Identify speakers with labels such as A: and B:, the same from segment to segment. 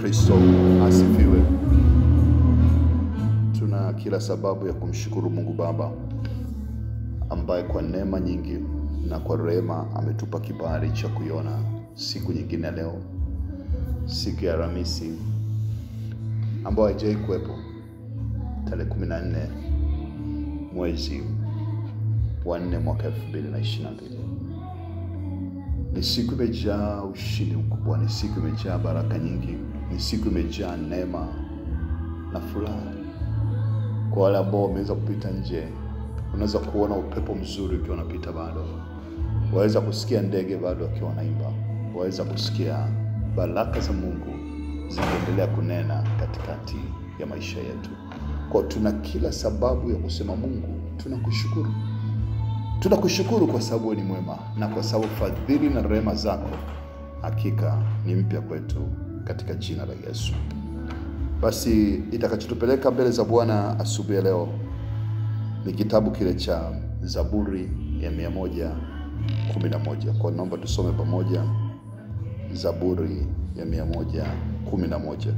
A: Kristo asifiwe. Tuna kila sababu ya kumshukuru Mungu Baba ambaye kwa neema nyingi na kwa rehema ametupa kibali cha kuiona siku nyingine ya leo, siku ya Alhamisi ambayo haijai kuwepo, tarehe 14 mwezi wa nne mwaka 2022. Ni siku imejaa ushindi mkubwa, ni siku imejaa baraka nyingi, ni siku imejaa neema na furaha. Kwa wale ambao wameweza kupita nje, unaweza kuona upepo mzuri ukiwa unapita bado, waweza kusikia ndege bado wakiwa wanaimba, waweza kusikia baraka za Mungu zikiendelea kunena katikati ya maisha yetu. Kwa tuna kila sababu ya kusema Mungu, tunakushukuru tunakushukuru kwa sababu wewe ni mwema na kwa sababu fadhili na rehema zako hakika ni mpya kwetu katika jina la Yesu. Basi itakachotupeleka mbele za Bwana asubuhi ya leo ni kitabu kile cha Zaburi ya mia moja kumi na moja. Kwa naomba tusome pamoja Zaburi ya mia moja kumi na moja.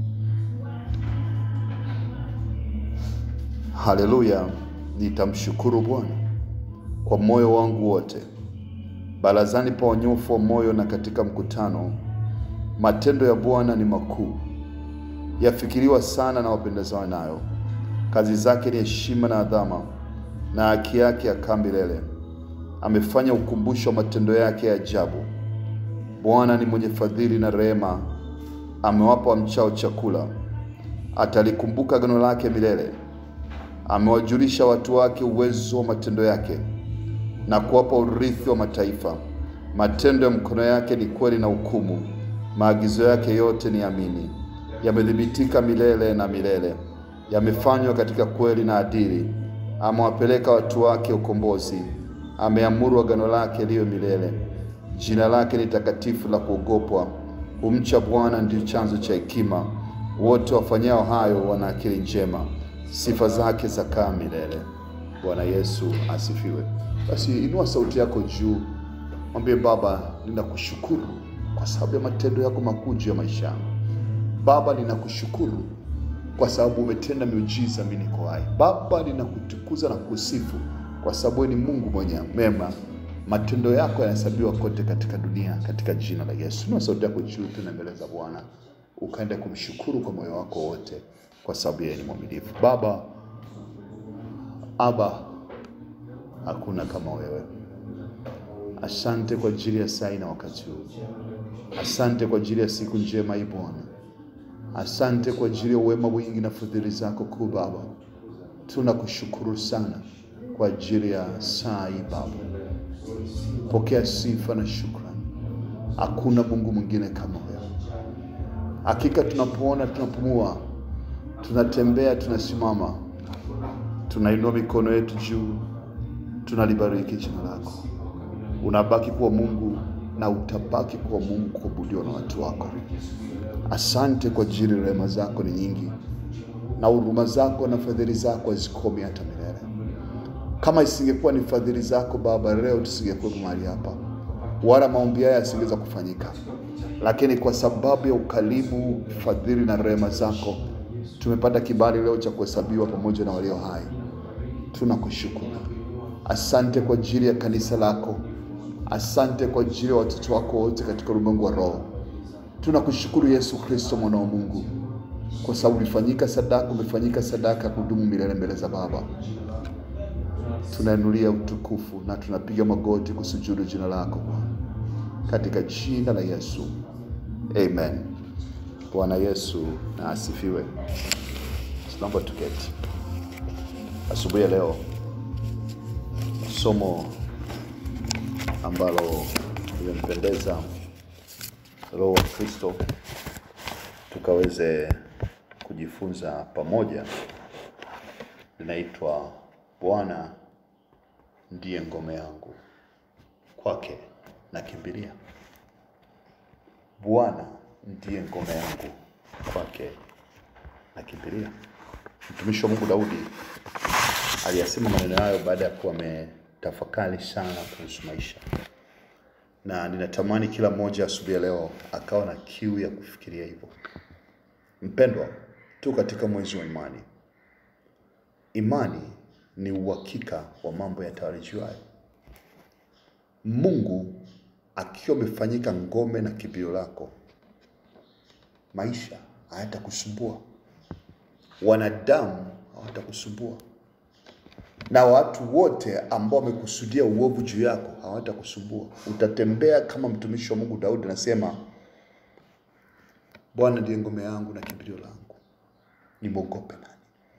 A: Haleluya, nitamshukuru Bwana kwa moyo wangu wote, barazani pa wanyofu wa moyo na katika mkutano. Matendo ya Bwana ni makuu, yafikiriwa sana na wapendezao nayo. Kazi zake ni heshima na adhama, na haki yake yakaa milele. Amefanya ukumbusho wa matendo yake ya ajabu. Bwana ni mwenye fadhili na rehema, amewapa wamchao chakula. Atalikumbuka agano lake milele. Amewajulisha watu wake uwezo wa matendo yake na kuwapa urithi wa mataifa. Matendo ya mkono yake ni kweli na hukumu, maagizo yake yote ni amini. Yamethibitika milele na milele, yamefanywa katika kweli na adili. Amewapeleka watu wake ukombozi, ameamuru agano lake liwe milele. Jina lake ni takatifu la kuogopwa. Kumcha Bwana ndio chanzo cha hekima, wote wafanyao hayo wana akili njema. Sifa zake zakaa milele. Bwana Yesu asifiwe. Basi inua sauti yako juu, mwambie Baba, ninakushukuru kwa sababu ya matendo yako makuu juu ya maisha yangu. Baba, ninakushukuru kwa sababu umetenda miujiza, mimi niko hai. Baba, ninakutukuza na kusifu kwa sababu wewe ni Mungu mwenye mema. Matendo yako yanahesabiwa kote katika dunia, katika jina la Yesu. Inua sauti yako juu tena mbele za Bwana, ukaende kumshukuru kwa moyo wako wote, kwa sababu yeye ni mwaminifu. Baba, Aba, hakuna kama wewe. Asante kwa ajili ya saa na wakati huu. Asante kwa ajili ya siku njema hii Bwana. Asante kwa ajili ya uwema mwingi na fadhili zako kuu Baba. Tunakushukuru sana kwa ajili ya saa hii Baba. Pokea sifa na shukrani. Hakuna Mungu mwingine kama wewe. Hakika tunapoona, tunapumua, tunatembea, tunasimama, tunainua mikono yetu juu tunalibariki jina lako. Unabaki kuwa Mungu na utabaki kuwa Mungu kuabudiwa na watu wako. Asante kwa ajili rehema zako ni nyingi, na huruma zako na fadhili zako hazikomi hata milele. Kama isingekuwa ni fadhili zako Baba, leo tusingekuwa mahali hapa, wala maombi haya yasingeweza kufanyika, lakini kwa sababu ya ukarimu, fadhili na rehema zako tumepata kibali leo cha kuhesabiwa pamoja na walio hai. Tunakushukuru. Asante kwa ajili ya kanisa lako. Asante kwa ajili ya watoto wako wote katika ulimwengu wa roho. Tunakushukuru Yesu Kristo mwana wa Mungu, kwa sababu ulifanyika sadaka, umefanyika sadaka ya kudumu milele mbele za Baba. Tunainulia utukufu na tunapiga magoti kusujudu jina lako Bwana, katika jina la Yesu, amen. Bwana Yesu na asifiwe. Tunaomba tuketi asubuhi ya leo somo ambalo limempendeza Roho wa Kristo tukaweze kujifunza pamoja, linaitwa Bwana ndiye ngome yangu, kwake nakimbilia. Bwana ndiye ngome yangu, kwake nakimbilia. Mtumishi wa Mungu Daudi aliyasema maneno hayo baada ya kuwa ametafakari sana kuhusu maisha, na ninatamani kila mmoja asubuhi ya leo akawa na kiu ya kufikiria hivyo, Mpendwa, tu katika mwezi wa imani. Imani ni uhakika wa mambo yatarajiwayo. Mungu akiwa amefanyika ngome na kimbilio lako, maisha hayatakusumbua, wanadamu hawatakusumbua, na watu wote ambao wamekusudia uovu juu yako hawatakusumbua. Utatembea kama mtumishi wa Mungu Daudi anasema, Bwana ndiye ngome yangu na kimbilio langu, nimwogope nani?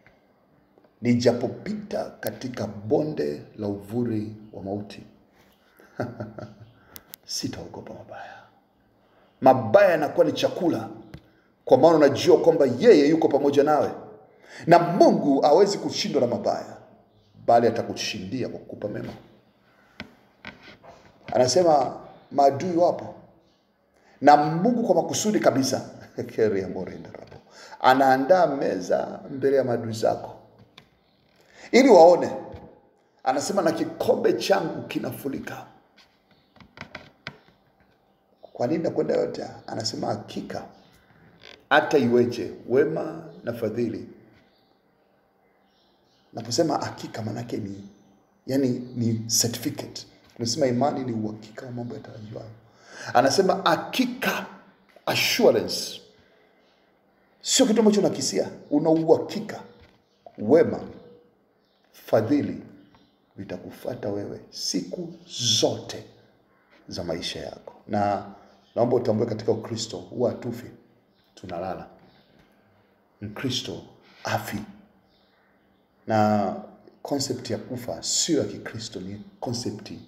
A: Nijapopita katika bonde la uvuli wa mauti, sitaogopa mabaya. Mabaya yanakuwa ni chakula, kwa maana unajua kwamba yeye yuko pamoja nawe, na Mungu hawezi kushindwa na mabaya, bali atakushindia kwa kukupa mema. Anasema maadui wapo, na Mungu kwa makusudi kabisa keria morenda rabo anaandaa meza mbele ya maadui zako ili waone. Anasema na kikombe changu kinafurika. Kwa nini nakwenda yote? Anasema hakika hata iweje, wema na fadhili. Naposema hakika, maanake ni yani ni certificate. Tunasema imani ni uhakika wa mambo yatarajiwayo. Anasema hakika, assurance, sio kitu ambacho unakisia, una uhakika. Wema, fadhili vitakufuata wewe siku zote za maisha yako, na naomba utambue katika Ukristo huwa hatufi, tunalala. Mkristo afi, na konsepti ya kufa sio ya Kikristo, ni konsepti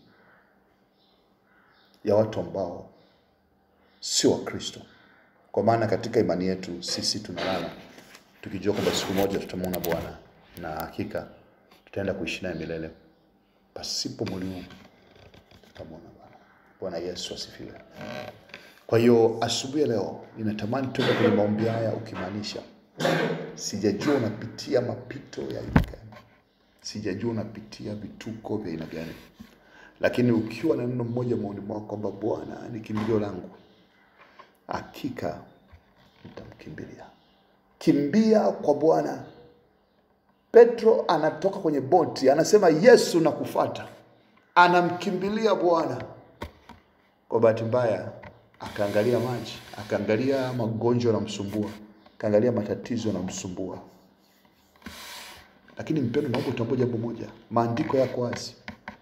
A: ya watu ambao sio Wakristo, kwa maana katika imani yetu sisi tunalala tukijua kwamba siku moja tutamwona Bwana na hakika tutaenda kuishi naye milele pasipo mwili tutamwona Bwana. Bwana Yesu asifiwe. Kwa hiyo asubuhi ya leo ninatamani tuende kwenye maombi haya ukimaanisha, sijajua unapitia mapito ya aina gani, sijajua unapitia vituko vya aina gani, lakini ukiwa na neno mmoja moyoni mwako kwamba Bwana ni kimbilio langu, hakika nitamkimbilia. Kimbia kwa Bwana. Petro anatoka kwenye boti, anasema Yesu nakufuata, anamkimbilia Bwana. Kwa bahati mbaya akaangalia maji, akaangalia magonjwa yanamsumbua, akaangalia matatizo yanamsumbua. Lakini mpendwa, naomba utambue jambo moja, maandiko yako wazi.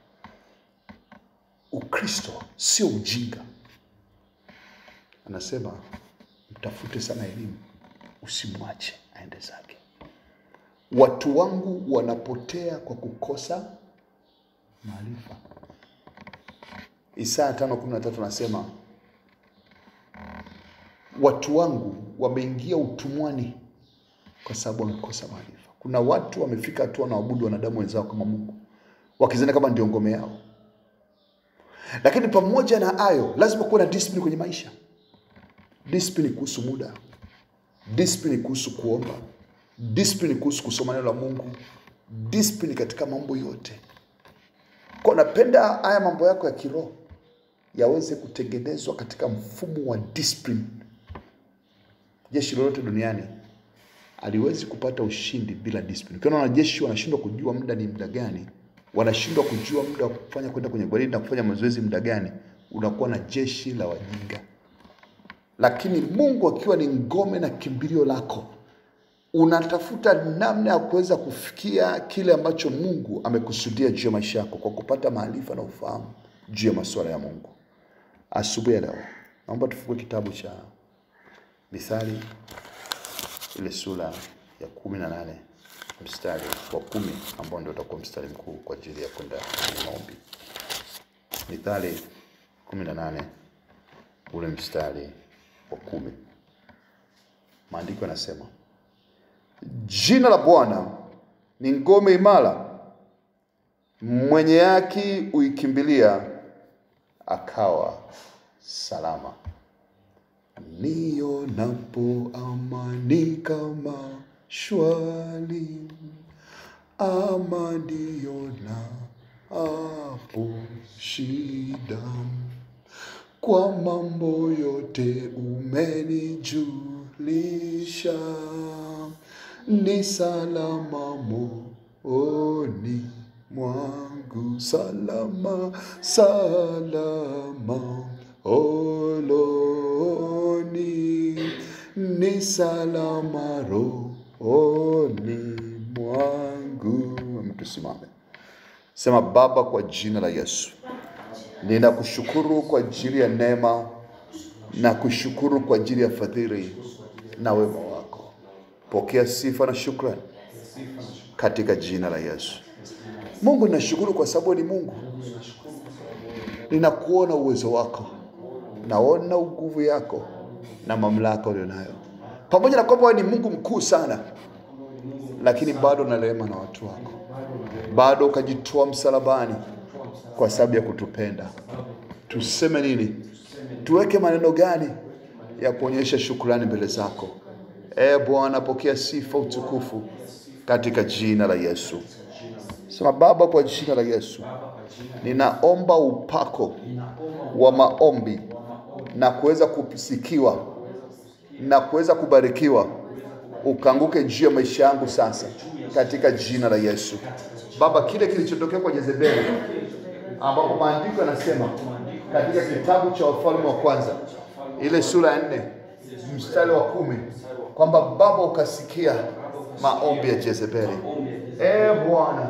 A: Ukristo sio ujinga. Anasema mtafute sana elimu, usimwache aende zake. Watu wangu wanapotea kwa kukosa maarifa. Isaya 5:13 anasema watu wangu wameingia utumwani kwa sababu wamekosa maarifa. Kuna watu wamefika hatua wanaabudu wanadamu wenzao kama Mungu, wakizani kama ndio ngome yao. Lakini pamoja na hayo, lazima kuwe na discipline kwenye maisha. Discipline kuhusu muda, discipline kuhusu kuomba, discipline kuhusu kusoma neno la Mungu, discipline katika mambo yote. Kwa napenda haya mambo yako ya kiroho yaweze kutengenezwa katika mfumo wa discipline. Jeshi lolote duniani aliwezi kupata ushindi bila discipline. Ukiona wanajeshi wanashindwa kujua muda ni muda gani, wanashindwa kujua muda wa kufanya kwenda kwenye gwaridi na kufanya mazoezi muda gani, unakuwa na jeshi la wajinga. Lakini Mungu akiwa ni ngome na kimbilio lako, unatafuta namna ya kuweza kufikia kile ambacho Mungu amekusudia juu ya maisha yako kwa kupata maarifa na ufahamu juu ya masuala ya Mungu. Asubuhi ya leo, naomba tufungue kitabu cha Mithali ile sura ya kumi na nane mstari wa kumi ambao ndio utakuwa mstari mkuu kwa ajili ya kwenda kwenye maombi. Mithali kumi na nane ule mstari wa kumi maandiko yanasema, jina la Bwana ni ngome imara, mwenye haki uikimbilia akawa salama. Nionapo amani kama shwari, ama niona hapo shida, kwa mambo yote umenijulisha, lisha ni salama mooni mwangu salama salama oloni ni salama rohoni mwangu mtusimame sema baba kwa jina la yesu ninakushukuru kwa ajili ya neema na kushukuru kwa ajili ya fadhili na wema wako pokea sifa na shukrani katika jina la yesu mungu ninashukuru kwa sababu ni mungu ninakuona uwezo wako naona nguvu yako na mamlaka ulionayo pamoja na kwamba wewe ni mungu mkuu sana lakini bado na rehema na watu wako bado ukajitoa msalabani kwa sababu ya kutupenda tuseme nini tuweke maneno gani ya kuonyesha shukrani mbele zako e bwana pokea sifa utukufu katika jina la yesu sema baba kwa jina la yesu ninaomba upako wa maombi na kuweza kusikiwa na kuweza kubarikiwa ukaanguke juu ya maisha yangu sasa katika jina la yesu baba kile kilichotokea kwa jezebeli ambapo maandiko yanasema katika kitabu cha wafalme wa kwanza ile sura ya nne mstari wa kumi kwamba baba ukasikia maombi ya jezebeli e bwana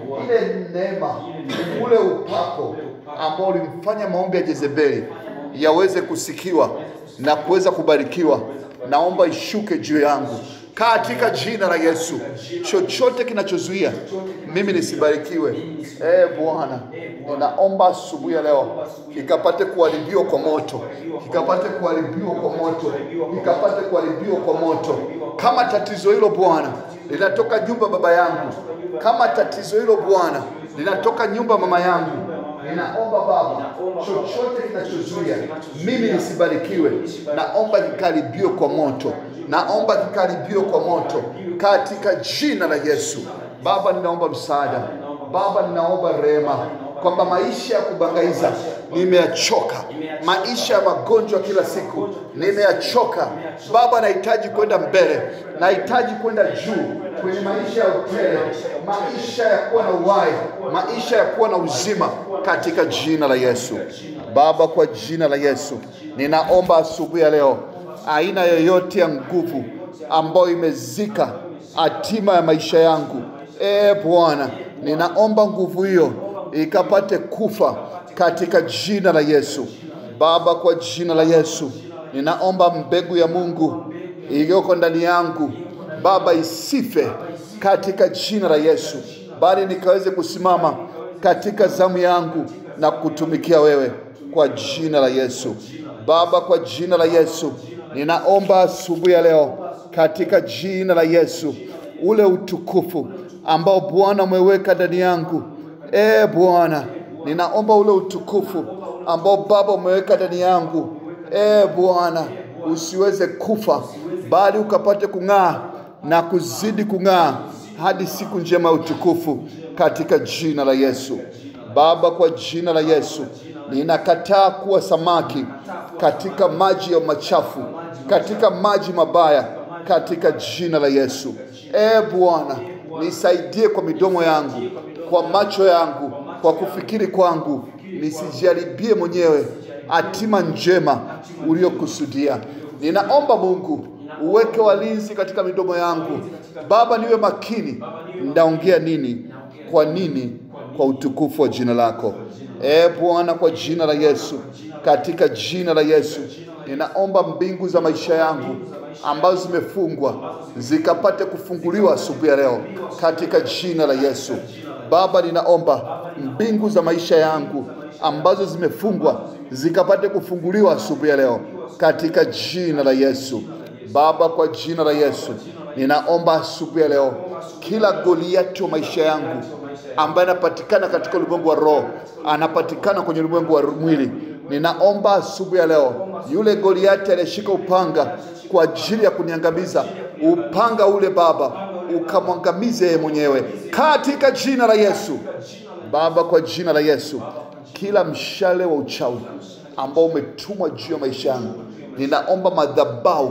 A: ile neema ule upako ambao ulimfanya maombi ya jezebeli yaweze kusikiwa na kuweza kubarikiwa naomba ishuke juu yangu katika jina la Yesu. Chochote kinachozuia mimi nisibarikiwe, e Bwana, ninaomba asubuhi ya leo kikapate kuharibiwa kwa moto, kikapate kuharibiwa kwa moto, kikapate kuharibiwa kwa moto. Kama tatizo hilo Bwana linatoka nyumba baba yangu, kama tatizo hilo Bwana linatoka nyumba mama yangu, ninaomba Baba, chochote kinachozuia mimi nisibarikiwe, naomba kikaribiwe kwa moto, naomba kikaribiwe kwa moto katika jina la Yesu. Baba, ninaomba msaada, Baba, ninaomba rehema kwamba maisha ya kubangaiza nimeyachoka, maisha ya magonjwa kila siku nimeyachoka. Baba, nahitaji kwenda mbele, nahitaji kwenda juu kwenye maisha ya utele, maisha ya kuwa na uhai, maisha ya kuwa na uzima katika jina la Yesu. Baba, kwa jina la Yesu ninaomba asubuhi ya leo, aina yoyote ya nguvu ambayo imezika hatima ya maisha yangu, e Bwana, ninaomba nguvu hiyo ikapate kufa katika jina la Yesu. Baba, kwa jina la Yesu ninaomba mbegu ya Mungu iliyoko ndani yangu Baba isife katika jina la Yesu, bali nikaweze kusimama katika zamu yangu na kutumikia wewe kwa jina la Yesu. Baba, kwa jina la Yesu ninaomba asubuhi ya leo katika jina la Yesu, ule utukufu ambao Bwana umeweka ndani yangu, e Bwana, ninaomba ule utukufu ambao Baba umeweka ndani yangu, e Bwana, usiweze kufa, bali ukapate kung'aa na kuzidi kung'aa hadi siku njema ya utukufu katika jina la Yesu. Baba, kwa jina la Yesu ninakataa kuwa samaki katika maji ya machafu, katika maji mabaya, katika jina la Yesu. E Bwana, nisaidie kwa midomo yangu, kwa macho yangu, kwa kufikiri kwangu, nisijaribie mwenyewe hatima njema uliyokusudia. Ninaomba Mungu uweke walinzi katika midomo yangu. Baba, niwe makini ndaongea nini, kwa nini, kwa utukufu wa jina lako. E Bwana, kwa jina la Yesu, katika jina la Yesu ninaomba mbingu za maisha yangu ambazo zimefungwa zikapate kufunguliwa asubuhi ya leo katika jina la Yesu. Baba, ninaomba mbingu za maisha yangu ambazo zimefungwa zikapate kufunguliwa asubuhi ya leo katika jina la Yesu. Baba, kwa jina la Yesu ninaomba asubuhi ya leo, kila Goliati wa maisha yangu ambaye anapatikana katika ulimwengu wa roho, anapatikana kwenye ulimwengu wa mwili, ninaomba asubuhi ya leo, yule Goliati aliyeshika upanga kwa ajili ya kuniangamiza, upanga ule Baba ukamwangamize yeye mwenyewe katika jina la Yesu. Baba, kwa jina la Yesu, kila mshale wa uchawi ambao umetumwa juu ya maisha yangu, ninaomba madhabahu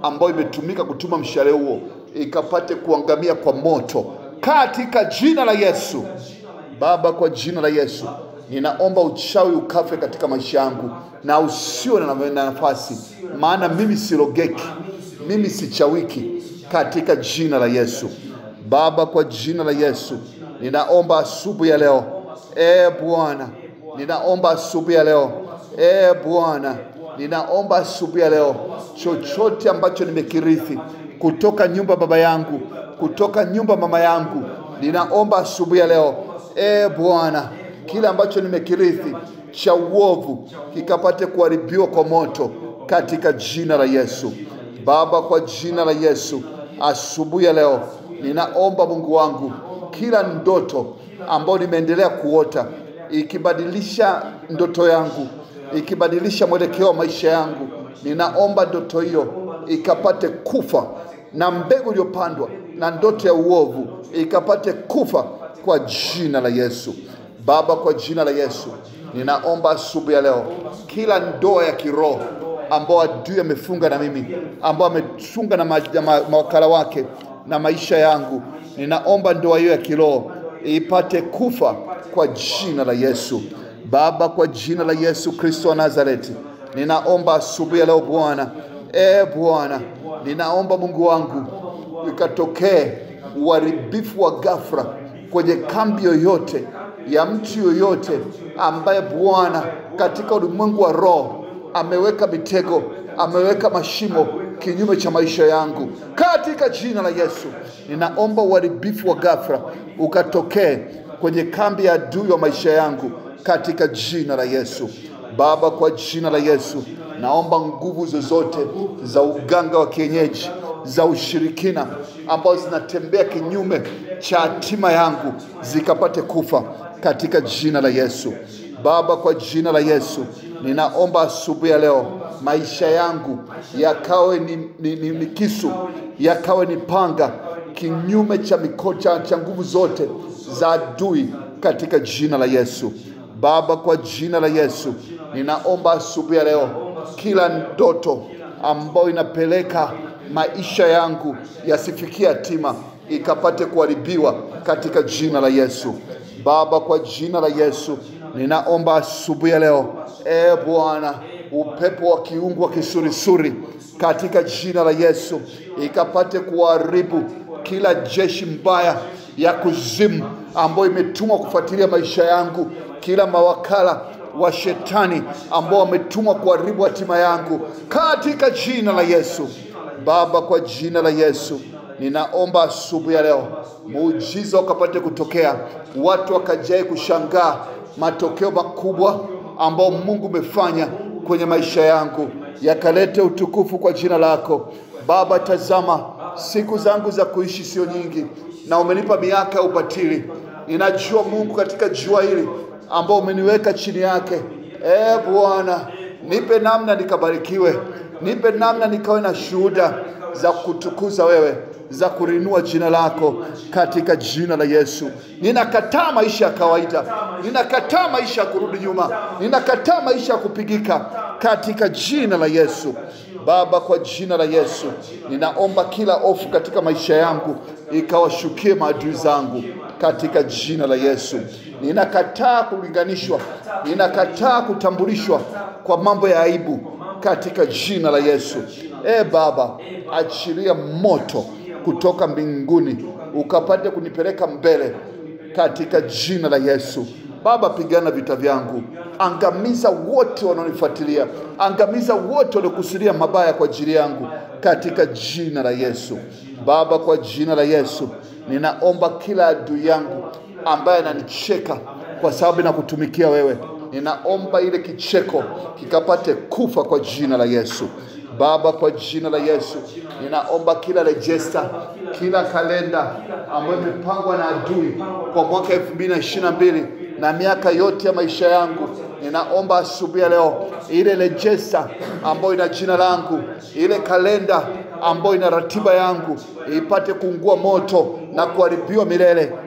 A: ambayo imetumika kutuma mshale huo ikapate kuangamia kwa moto katika jina la Yesu. Baba, kwa jina la Yesu ninaomba uchawi ukafe katika maisha yangu na usiwe na na nafasi, maana mimi sirogeki, mimi sichawiki, katika jina la Yesu. Baba, kwa jina la Yesu ninaomba asubuhi ya leo, e Bwana, ninaomba asubuhi ya leo, e Bwana, ninaomba asubuhi ya leo, chochote ambacho nimekirithi kutoka nyumba baba yangu, kutoka nyumba mama yangu, ninaomba asubuhi ya leo, e Bwana, kile ambacho nimekirithi cha uovu kikapate kuharibiwa kwa moto katika jina la Yesu. Baba, kwa jina la Yesu, asubuhi ya leo ninaomba Mungu wangu, kila ndoto ambayo nimeendelea kuota ikibadilisha ndoto yangu, ikibadilisha mwelekeo wa maisha yangu, ninaomba ndoto hiyo ikapate kufa na mbegu iliyopandwa na ndoto ya uovu ikapate kufa kwa jina la Yesu. Baba, kwa jina la Yesu ninaomba asubuhi ya leo, kila ndoa ya kiroho ambao adui amefunga na mimi, ambao amefunga na ma, ma, mawakala wake na maisha yangu, ninaomba ndoa hiyo ya kiroho ipate kufa kwa jina la Yesu. Baba, kwa jina la Yesu Kristo wa Nazareti, ninaomba asubuhi ya leo Bwana, e Bwana, ninaomba Mungu wangu ikatokee uharibifu wa ghafla kwenye kambi yoyote ya mtu yoyote ambaye Bwana katika ulimwengu wa roho ameweka mitego, ameweka mashimo kinyume cha maisha yangu, katika jina la Yesu ninaomba uharibifu wa ghafla ukatokee kwenye kambi ya adui wa maisha yangu, katika jina la Yesu. Baba, kwa jina la Yesu naomba nguvu zozote za uganga wa kienyeji za ushirikina ambazo zinatembea kinyume cha hatima yangu zikapate kufa katika jina la Yesu. Baba, kwa jina la Yesu ninaomba asubuhi ya leo maisha yangu yakawe ni, ni, ni, ni kisu, yakawe ni panga kinyume cha mikocha cha nguvu zote za adui katika jina la Yesu. Baba, kwa jina la Yesu ninaomba asubuhi ya leo kila ndoto ambayo inapeleka maisha yangu yasifikie hatima ikapate kuharibiwa katika jina la Yesu. Baba, kwa jina la Yesu ninaomba asubuhi ya leo, e Bwana, upepo wa kiungu wa kisurisuri katika jina la Yesu ikapate kuharibu kila jeshi mbaya ya kuzimu ambayo imetumwa kufuatilia maisha yangu, kila mawakala wa shetani ambao wametumwa kuharibu hatima yangu katika jina la Yesu. Baba, kwa jina la Yesu ninaomba asubuhi ya leo muujiza ukapate kutokea, watu wakajae kushangaa matokeo makubwa ambao Mungu umefanya kwenye maisha yangu, yakalete utukufu kwa jina lako Baba. Tazama, siku zangu za kuishi sio nyingi, na umenipa miaka ya ubatili. Ninajua Mungu, katika jua hili ambao umeniweka chini yake, e Bwana, nipe namna nikabarikiwe, nipe namna nikawe na shuhuda za kutukuza wewe za kurinua jina lako katika jina la Yesu. Ninakataa maisha ya kawaida, ninakataa maisha ya kurudi nyuma, ninakataa maisha ya kupigika katika jina la Yesu. Baba, kwa jina la Yesu ninaomba kila ofu katika maisha yangu ikawashukie maadui zangu katika jina la Yesu. Ninakataa kulinganishwa, ninakataa kutambulishwa kwa mambo ya aibu katika jina la Yesu. E Baba, achilia moto kutoka mbinguni ukapate kunipeleka mbele katika jina la Yesu. Baba, pigana vita vyangu, angamiza wote wanaonifuatilia, angamiza wote waliokusudia mabaya kwa ajili yangu katika jina la Yesu. Baba, kwa jina la Yesu ninaomba kila adui yangu ambaye ananicheka kwa sababu nakutumikia wewe, ninaomba ile kicheko kikapate kufa kwa jina la Yesu. Baba, kwa jina la Yesu ninaomba kila rejesta, kila kalenda ambayo imepangwa na adui kwa mwaka elfu mbili na ishirini na mbili na miaka yote ya maisha yangu, ninaomba asubuhi ya leo ile rejesta ambayo ina jina langu, ile kalenda ambayo ina ratiba yangu ipate kuungua moto na kuharibiwa milele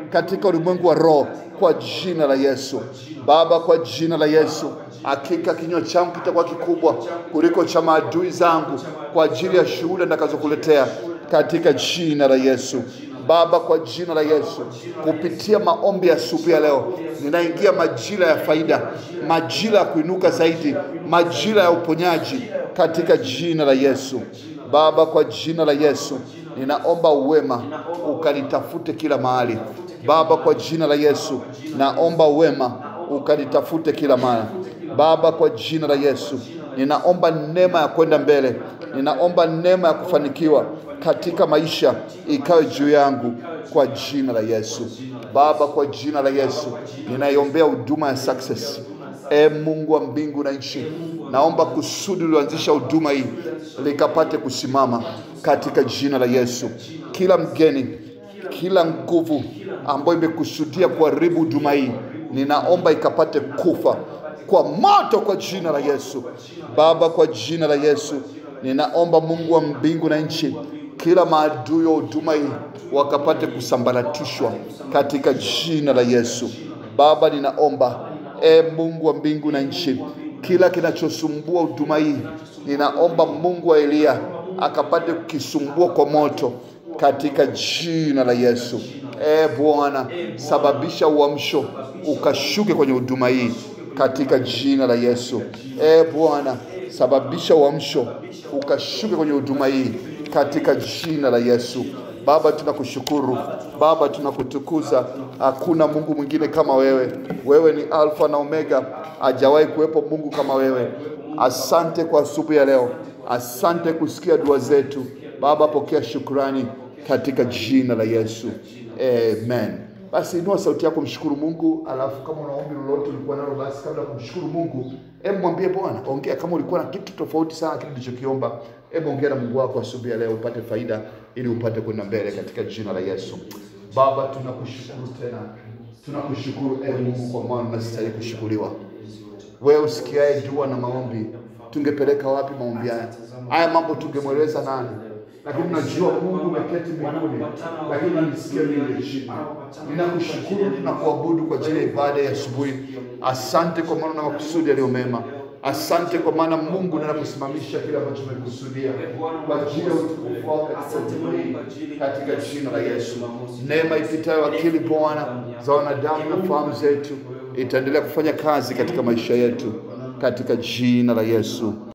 A: katika ulimwengu wa roho kwa jina la Yesu. Baba, kwa jina la Yesu, hakika kinywa changu kitakuwa kikubwa kuliko cha maadui zangu kwa ajili ya shuhuda nitakazokuletea katika jina la Yesu. Baba, kwa jina la Yesu, kupitia maombi ya asubuhi ya leo, ninaingia majira ya faida, majira ya kuinuka zaidi, majira ya uponyaji katika jina la Yesu. Baba, kwa jina la Yesu, ninaomba uwema ukanitafute kila mahali. Baba, kwa jina la Yesu, naomba uwema ukanitafute kila mahali. Baba, kwa jina la Yesu, ninaomba neema ya kwenda mbele, ninaomba neema ya kufanikiwa katika maisha ikawe juu yangu kwa jina la Yesu. Baba, kwa jina la Yesu, ninaiombea huduma ya success. E Mungu wa mbingu na nchi, naomba kusudi ulioanzisha huduma hii likapate kusimama katika jina la Yesu. Kila mgeni, kila nguvu ambayo imekusudia kuharibu huduma hii, ninaomba ikapate kufa kwa moto kwa jina la Yesu. Baba, kwa jina la Yesu, ninaomba Mungu wa mbingu na nchi, kila maadui wa huduma hii wakapate kusambaratishwa katika jina la Yesu. Baba, ninaomba e Mungu wa mbingu na nchi, kila kinachosumbua huduma hii, ninaomba Mungu wa Eliya akapate kukisumbua kwa moto katika jina la Yesu. E Bwana, sababisha uamsho ukashuke kwenye huduma hii katika jina la Yesu. E Bwana, sababisha uamsho ukashuke kwenye huduma hii katika jina la Yesu. Baba, tunakushukuru Baba, tunakutukuza. Hakuna Mungu mwingine kama wewe. Wewe ni Alfa na Omega, hajawahi kuwepo Mungu kama wewe. Asante kwa asubuhi ya leo, asante kusikia dua zetu Baba. Pokea shukrani katika jina la Yesu, amen. Basi inua sauti yako, mshukuru Mungu. Alafu kama una ombi lolote ulikuwa nalo, basi kabla ya kumshukuru Mungu, hebu mwambie Bwana, ongea. Kama ulikuwa na kitu tofauti sana kile ulichokiomba, hebu ongea na Mungu wako asubuhi ya leo, upate faida, ili upate kwenda mbele katika jina la Yesu. Baba, tunakushukuru tena, tunakushukuru e Mungu, kwa maana unastahili kushukuriwa. Wewe usikiaye dua na maombi, tungepeleka wapi maombi haya? Haya mambo tungemweleza nani? lakini najua Mungu umeketi mbinguni, lakini unanisikia mimi chini. Ninakushukuru, tunakuabudu kwa ajili ya ibada ya asubuhi. Asante kwa maana na makusudi yaliyo mema. Asante kwa maana Mungu ninakusimamisha kile ambacho umekusudia kwa ajili ya utukufu wako katika huduma hii, katika jina la Yesu. Neema ipitayo akili Bwana za wanadamu na fahamu zetu itaendelea kufanya kazi katika maisha yetu, katika jina la Yesu.